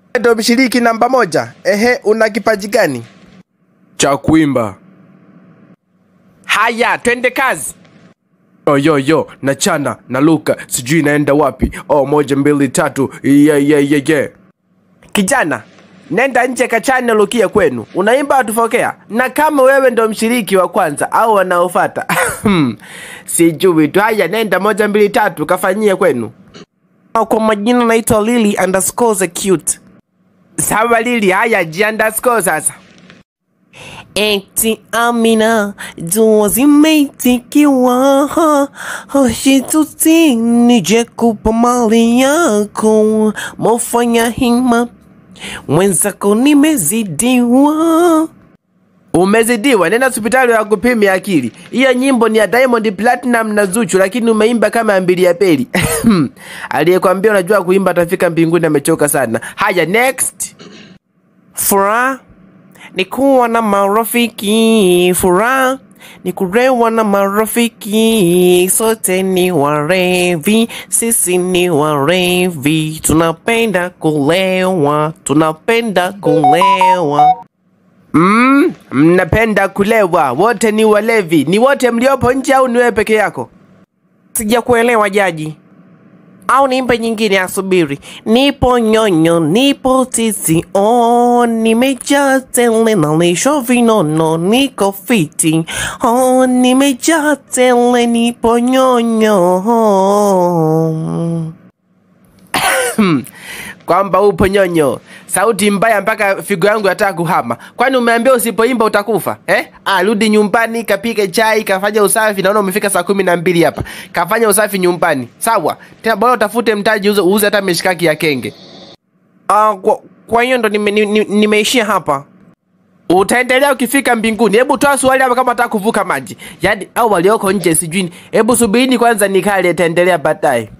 ndo mshiriki namba moja. Ehe, una kipaji gani? cha kuimba. Haya, twende kazi. Yo, yo, yo, nachana naluka, sijui naenda wapi. Oh, moja mbili tatu, yeah, yeah, yeah, yeah. Kijana, nenda nje kachane lukie kwenu, unaimba watufokea. Na kama wewe ndo mshiriki wa kwanza au wanaofata sijui tu. Haya, nenda moja mbili tatu kafanyie kwenu. Kwa majina naitwa Lily underscore the cute. Sawa Lily, haya ji underscore sasa. Eti Amina, dua zimeitikiwa, hoshituti nije kupa mali yako, mofanya hima mwenzako nimezidiwa. Umezidiwa, nenda hospitali ya kupimia akili. Hiyo nyimbo ni ya Diamond Platinum na Zuchu, lakini umeimba kama mbili ya peli. Aliyekwambia unajua kuimba atafika mbinguni amechoka sana. Haya, next. Furaha ni kuwa na marafiki, furaha ni kurewa na marafiki, sote ni warevi, sisi ni warevi, tunapenda kulewa, tunapenda kulewa. Mm, mnapenda kulewa, wote ni walevi. Ni wote mliopo nje au ni wewe peke yako? Sijakuelewa jaji, au niimbe nyingine? Asubiri. Nipo nyonyo, nipo titi, oh, nimejaa tele nalisho vinono, niko fiti, oh, nimejaa tele, nipo nyonyo. Kwamba upo nyonyo, sauti mbaya mpaka figo yangu yataka kuhama. Kwani umeambia usipoimba utakufa eh? Ah, rudi nyumbani, kapike chai, kafanya usafi. Naona umefika saa kumi na mbili hapa, kafanya usafi nyumbani, sawa? Tena bora utafute mtaji, uze uuze hata mishikaki ya kenge. Ah, kwa, kwa hiyo ndo nimeishia nime, nime nimeishia hapa. Utaendelea ukifika mbinguni. Hebu toa swali hapa kama unataka kuvuka maji, yaani au walioko nje sijui. Hebu subirini kwanza nikale, itaendelea baadaye.